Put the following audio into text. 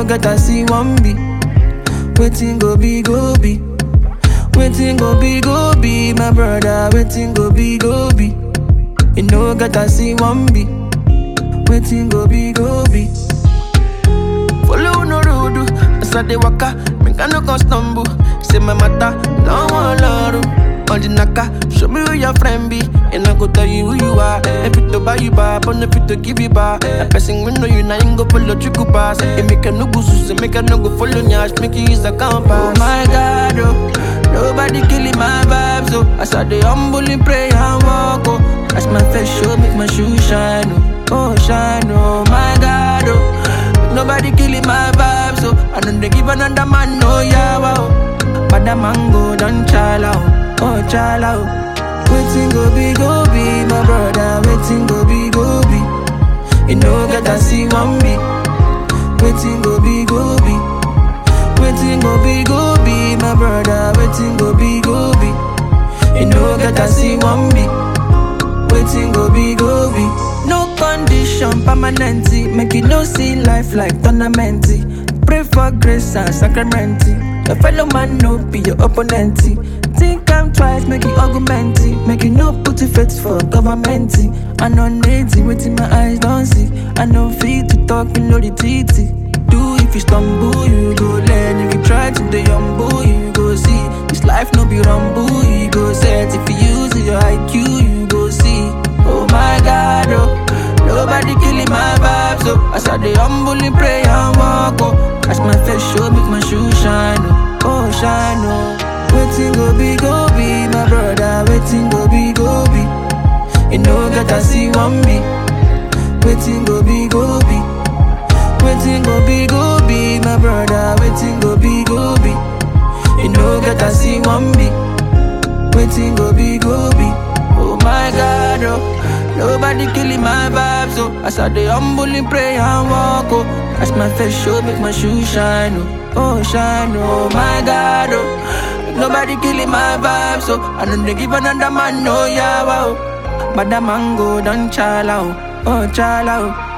no get I see one be. Waiting go be go be. Waiting go be go be, my brother. Waiting go be go be. You know get I see one be. Waiting go be go be. Follow no road, as I dey waka, make I no go stumble. Say my matter, no one love. On the naka, show me who your friend be, and I go tell you who you are. If it to buy you back, but if it to give you back, a person we know you now ain't go follow you go pass. It make a no go sus, make a no go follow nyash, make you use a compass. Oh my God, oh, nobody killing my vibes, oh. As I dey humble in pray and walk, oh. As my face show, make my shoe shine, oh, oh shine, oh my God, oh. Nobody killing my vibe, so I don't dey give another man no yawa. Oh. But the mango done chala, oh, oh chala. Oh. Waiting go be go be, my brother. Waiting go be go be. You know get I see one be. Waiting go be go be. Waiting go be go be, my brother. Waiting go be go be. You know get I see one be. Waiting go be go be. No condition permanent. Make you no see life like tournament. Pray for grace and sacrament. Your fellow man no be your opponent. Think I'm twice, make you argument. Make you no put your faith for government. I know native, waiting my eyes don't see. I know fit to talk, you know the titty. Do if you stumble, you go learn. If you try to the humble, you go see. This life no be rumble, you go set. If you use your IQ, you go see. Oh my God, oh. Nobody killing my vibes, oh. As I dey humbly pray and walk, oh. As my face show, make my shoe shine, oh. Oh, shine, oh. Waiting go be, go be, my brother. Waiting go be, go be. You know, get I see one be. Waiting go be, go be. Waiting go be, go be, my brother. Waiting go be, go be. You know, get I see one be. Waiting go be, go be. Oh my God, oh. Nobody killing my vibes, oh. As I dey humbly pray and walk, oh. As my face show, make my shoe shine, oh. Oh, shine, oh my God, oh. Nobody killing my vibes, oh. I don't dey give another man no yawa, oh. But the mango done chala, oh. Oh, chala, oh.